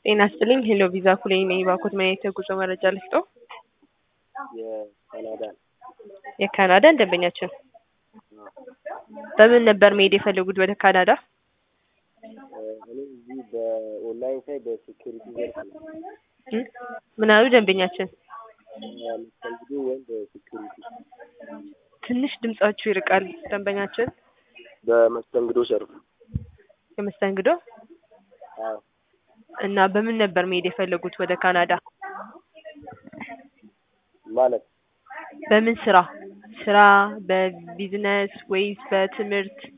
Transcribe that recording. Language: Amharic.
ጤና ይስጥልኝ ሄሎ ቪዛ ኩሌ ነኝ። ባኮት ምን አይነት የጉዞ መረጃ ልስጠው? የካናዳ የካናዳ ደንበኛችን በምን ነበር መሄድ የፈለጉት ወደ ካናዳ? እኔ እዚህ በኦንላይን ሳይ በሴኩሪቲ ዘርፍ ነው እ? ምን አሉ ደንበኛችን? መስተንግዶ ወይም በሴኩሪቲ ትንሽ ድምጻችሁ ይርቃል ደንበኛችን። በመስተንግዶ ዘርፍ የመስተንግዶ አዎ እና በምን ነበር መሄድ የፈለጉት ወደ ካናዳ? ማለት በምን ስራ? ስራ በቢዝነስ ወይስ በትምህርት?